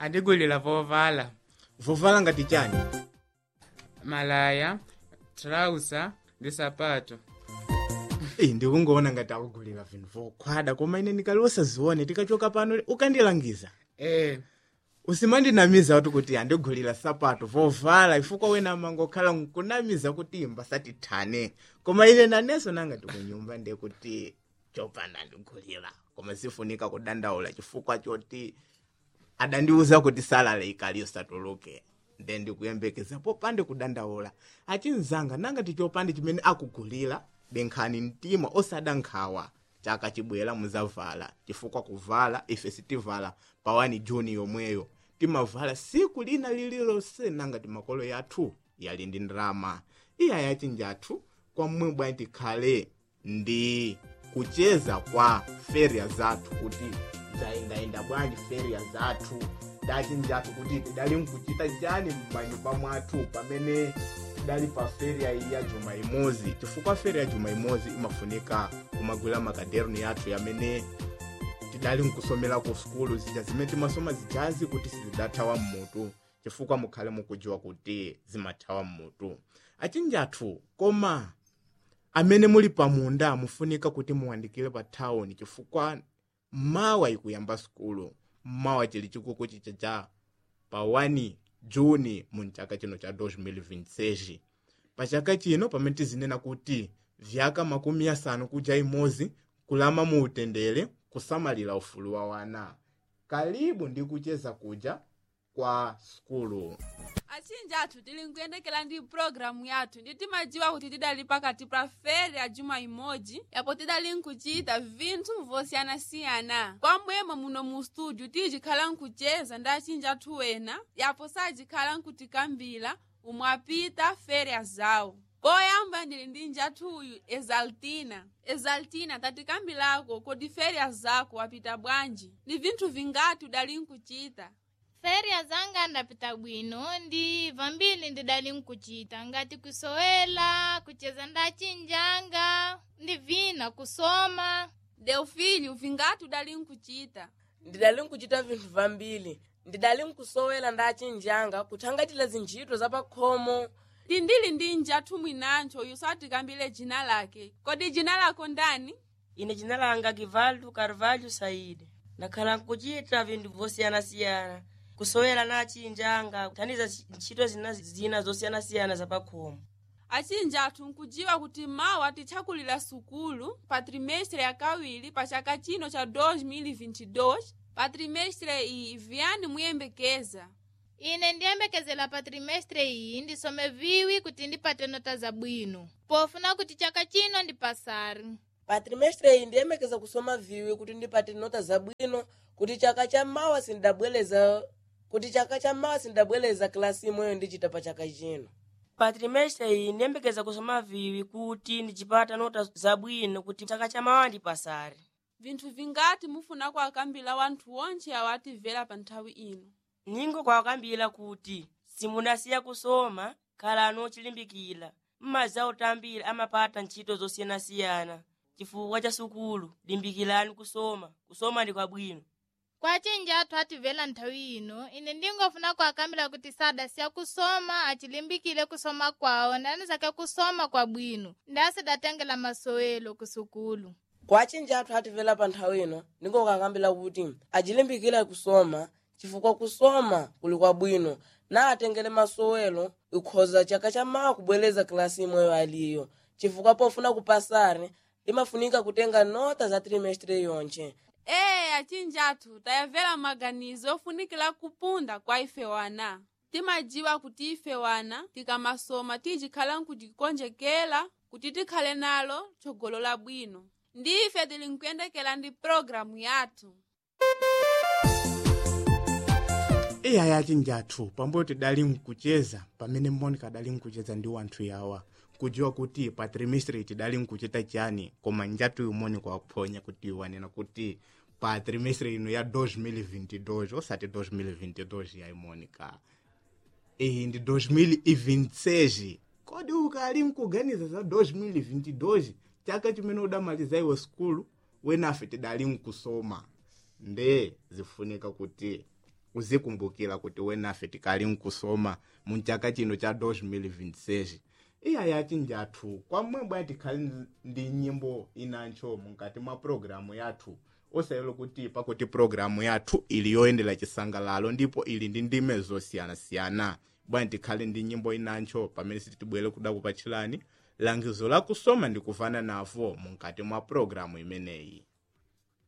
andigulira vovala vovala ngati chani malaya trausa ndi sapato Ei, ndikungoona ngati akugulira vinthu vokhwada koma ine ndikali osazione tikachoka pano ukandilangiza eh usimandinamiza kuti kuti andigulira sapato vovala ifukwa wena mangokhala nkunamiza kuti mbasatithane koma ine nanenso nangati kunyumba ndekuti chopanda andigulira koma sifunika kudandaula chifukwa choti adandiuza kuti salale ikali yosatuluke nde ndikuyembekeza popande kudandaula achinzanga nangati chopande chimene akugulira benkhani mtima osada nkhawa chaka chibwera muzavala chifukwa kuvala ife sitivala pa 1 juni yomweyo timavala siku lina lililonse nangati makolo yathu yali ndi ndrama iya yachinjathu kwamwe bwanji tikhale ndi kucheza kwa feria zathu kuti zayendayenda bwanji feria zathu dachinjathu kuti tidali nkuchita chani m'manyumba mwathu pamene tidali pa feria iyi ya juma imodzi chifukwa feria ya juma imodzi imafunika kumagwira makaderni yathu yamene tidali nkusomera ku sukulu zija zimene timasoma zijazi kuti sizidathawa mmutu chifukwa mukhale mukudziwa kuti zimathawa mmutu achinjathu koma amene muli pamunda mufunika kuti muwandikire pa thawuni chifukwa mawa ikuyamba sukulu mawa chili chikuku chichacha pa 1 juni mu chaka chino cha 2026 pa chaka chino pamene tizinena kuti vyaka makumi asanu kuja imodzi kulama mu utendere kusamalira ufulu wa wana kalibu ndi kucheza kuja kwa sukulu achinja athu tili nkuyendekera ndi pulogalamu yathu ndi timadziwa kuti tidali pakati pa feri ya juma imodzi yapo tidali nkuchita vinthu vosiyanasiyana kwamwemo muno mu studio tijikhala nkucheza ndi achinja athu wena yapo sajikhala nkutikambira umwe apita feriya zawo poyamba ndili ndi njathuyu exaltina exaltina tatikambirako kodi feriya zako wapita bwanji ndi vinthu vingati udali nkuchita feriya zanga ndapita bwino ndi vambiri ndidali nkuchita ngati kusowela kucheza ndachinjanga ndi vina kusoma delfini vingati udali nkuchita ndidali nkuchita vinthu vambiri ndidali nkusowela ndachinjanga kuthangatira zintchito zapakhomo tindili ndi njathu mwinancho uyu satikambire dzina lake kodi dzina lako ndani ine dzina langa givaldo carvalho saide ndakhala nkuchita vinthu vosiyanasiyana kusowera nachinjanga kuthandiza ntchito zina zina zosiyanasiyana zapakhomo achinja athu nkudziwa kuti mawa tichakulira sukulu pa trimestre yakawiri pa chaka chino cha 2022 pa trimestre iyi viyani muyembekeza ine ndiyembekezera pa trimestre iyi ndisome viwi kuti ndipate nota zabwino pofuna kuti chaka chino ndipasari pa trimestre iyi ndiyembekeza kusoma viwi kuti ndipate nota zabwino kuti chaka cha mawa sindabwereza kuti chaka cha mawa sindabwereza klasi imweyo ndichita pa chaka chino pa trimestre iyi ndiyembekeza kusoma viwi kuti ndichipata nota zabwino kuti chaka cha mawa ndipasari vinthu vingati mufuna kuakambira wanthu onse awo atimvera pa nthawi ino ningo kwakambira kuti simunasiya kusoma khalani ochilimbikira mmaza otambira amapata ntchito zosiyanasiyana chifukwa cha sukulu limbikirani kusoma kusoma ndi kwabwino kwachinja athu atimvera nthawi ino ine ndingofuna kuakambira kuti sadasiya kusoma achilimbikire kusoma kwawo ndanizake kusoma kwabwino ndi asidatengera masowelo ku sukulu kwachinja athu atimvera pa nthawi ino ndingokakambira kuti achilimbikira kusoma chifukwa kusoma kuli kwabwino na atengere masowelo ikhoza chaka cha mawa kubwereza klasi imweyo aliyo chifukwa pofuna kupasari limafunika kutenga nota za trimestre yonche ee achinja athu tayamvera maganizo ofunikira kupunda kwa ife wana timadziwa kuti ife wana tikamasoma tijikhala nkutikonjekera kuti tikhale nalo tsogolo labwino ndi ife tili nkuyendekera ndi pulogalamu yathu iya yachinjathu pambuyo tidali nkucheza pamene monica adali nkucheza ndi wanthu yawa kudziwa kuti pa trimestre tidali nkuchita chani koma njatu yumoni kwaphonya kuti wanena kuti pa trimestre ino ya 2022 osati 2022 yayi monica iyi ndi 2026 kodi ukali nkuganiza za 2022 chaka chimene udamaliza iwe skulu wenafe tidali nkusoma nde zifunika kuti uzikumbukira kuti wenafe tikali nkusoma mu chaka chino cha 2026 iya yati njathu kwamwe bwana tikhali ndi nyimbo inancho mukati mwa programu yathu osayelo kuti pakuti programu yathu ili yoyendera chisangalalo ndipo ili ndi ndime zosiyanasiyana bwana tikhale ndi nyimbo inancho pamene sitibwere kuda kupatchirani langizo lakusoma ndi kufana navo mukati mwa programu imeneyi